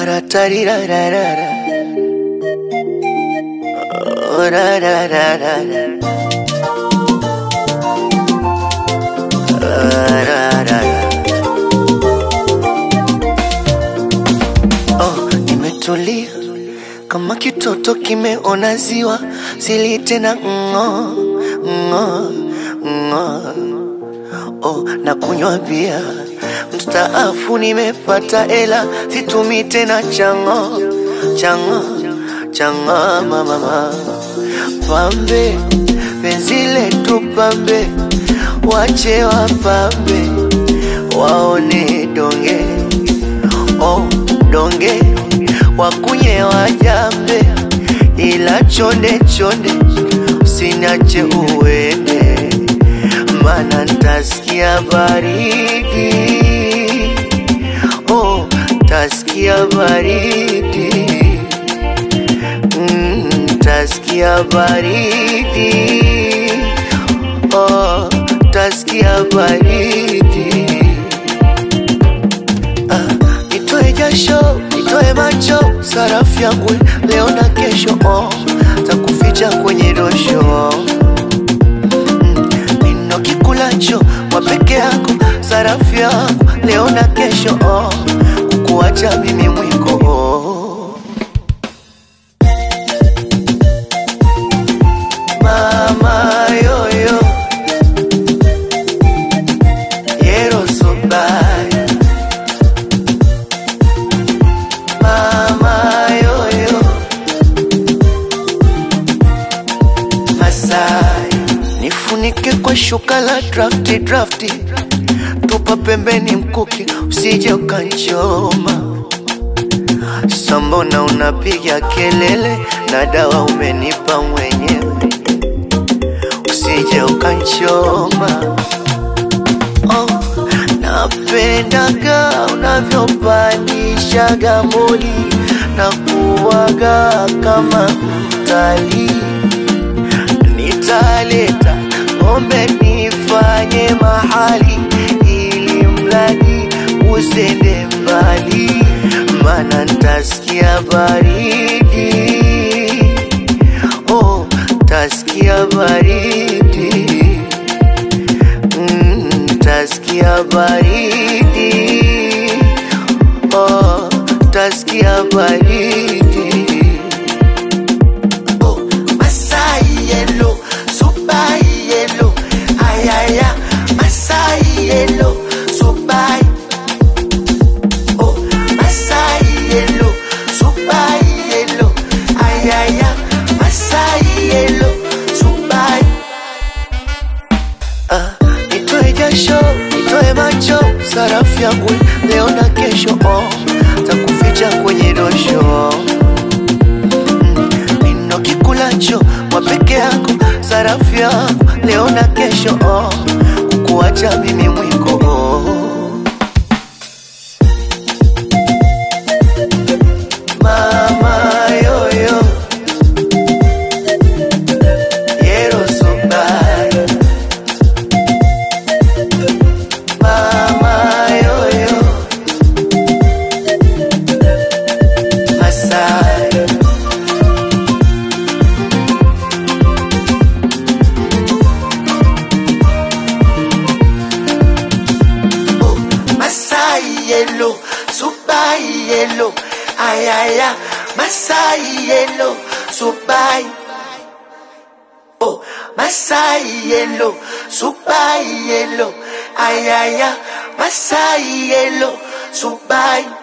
Ra-ta-ri-ra-ra-ra-ra. Oh, ra-ra-ra-ra-ra. Ra-ra-ra-ra. Oh, nimetulia kama kitoto kimeona ziwa, sili tena ng'o ng'o ng'o. Oh, na kunywa bia mstaafu, nimepata ela, situmi tena chango chango chango mama pambe, penzi letu pambe, wache wapambe waone donge oh, donge wakunye wajambe, ila chonde chonde usiniache uende, mana ntasikia baridi oh, tasikia baridi mm, tasikia baridi oh, tasikia baridi Ah, nitoe jasho, nitoe macho, sarafu yangu leo na kesho, oh, takuficha kwenye dosho Mm, nino kikulacho wa peke yako, sarafu yangu leo na kesho, oh, kukuacha mimi mwiko oh. Mama yoyo Yero so bad Mama yoyo Masai Nifunike kwa shuka la drafti drafti Tupa pembeni mkuki usije ukanchoma Sambona unapiga kelele na dawa umenipa mwenyewe usije ukanchoma oh, napendaga unavyopandishaga moli na kuwaga kama mtalii nitaleta ng'ombe nifanye mahali ili mradi usende mbali, mana ntasikia baridi oh, tasikia baridi mm, tasikia baridi oh, tasikia baridi Oh, Masai yellow, super yellow, ayaya, Masai yellow, super. Oh, Masai yellow, super yellow, ayaya, Masai yellow, super. Ah, nitoe jasho, nitoe macho, sarafu yangu leo na kesho, oh, takuficha kwenye dosho nino kikulacho wa peke yako, sarafu yangu leo na kesho, oh, kukuacha mimi mwiko oh. Mama yoyo Yero so bad Mama yoyo Masai Oh, Masai yellow, super yellow, ayaya, Masai yellow, super. Oh, Masai yellow, super yellow, ayaya, Masai yellow, super.